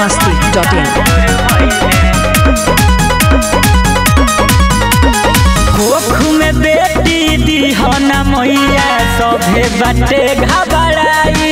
masti.in. कोख में बेटी दीहना मैया सभे बाटे घबराई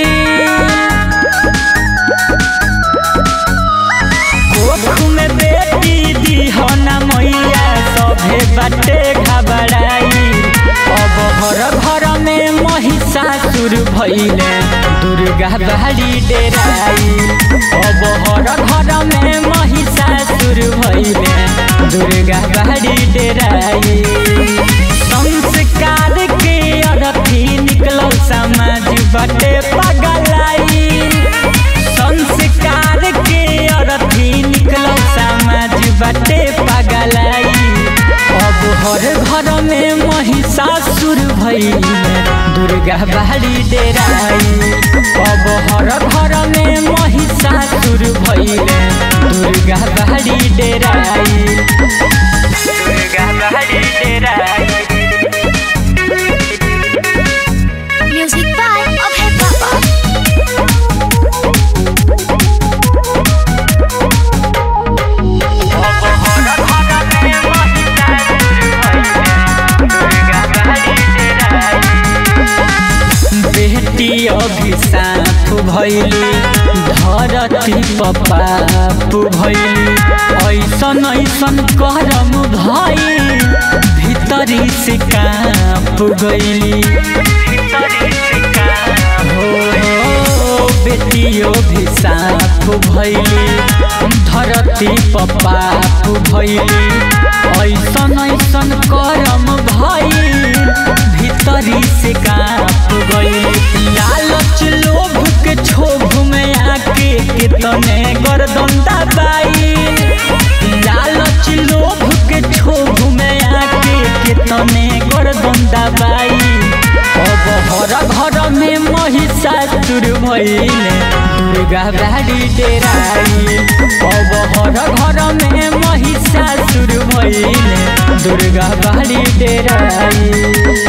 कोख में बेटी दीहना मैया सभे बाटे घबराई अब घर घर में महिषासुर भइले दुर्गा बाड़ी डेराई अब घर घर में महिषासुर भइले दुर्गा बाड़ी डेराई संस्कार के अरथी निकलो समाज बटे पगलाई संस्कार के अरथी निकलो समाज बटे पगलाई अब हर घर में महिषासुर भइले दुर्गा बाड़ी डेराई अब हर घर में महिषासुर भइले दुर्गा बाड़ी डेराई दुर्गा बाड़ी डेराई Music by Abhay Baba. बेटी अभिशाप भैली धरती पपाप भैली ऐसन ऐसन करम भई भीतरी से काप गईली हो हो बेटी अभिशाप भैली धरती पपाप भैली ऐसन ऐसन करम भई भीतरी से काप गई लालच लोभ के क्षोभ में आके कितने गर्दन दबाई लालच लोभ के क्षोभ में आके कितने गर्दन दबाई अब हर घर में महिषासुर भइले दुर्गा बाड़ी डेराई अब हर घर में महिषासुर भइले दुर्गा बाड़ी डेराई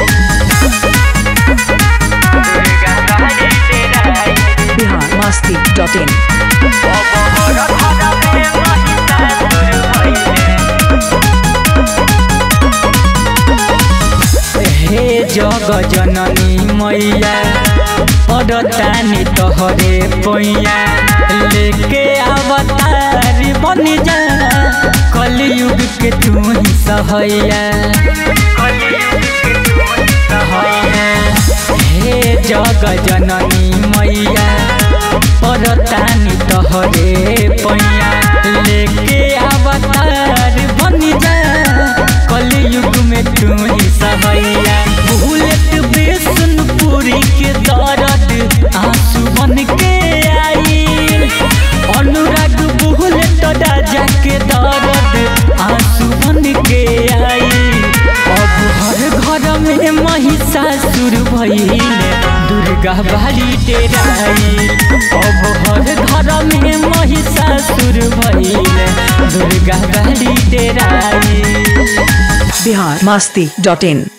Bihar masti.in. हे जग जननी मैया पदतानी तोहरे पैया लेके अवतार बन जा कलयुग के तू ही सहैया हे जग जननी मैया परतानी तोहरे पैया लेके अवतार बन जा कलयुग में तू ही सहैया बुलेट बेसनपुरी के दर्द आंसू बन के आई अनुराग बुलेट राजा के दर्द आंसू बन के आई अब हर घर में महिषासुर भइले दुर्गा बाड़ी डेराई अब हर घर में महिषासुर भइले दुर्गा बाड़ी डेराई Bihar masti.in.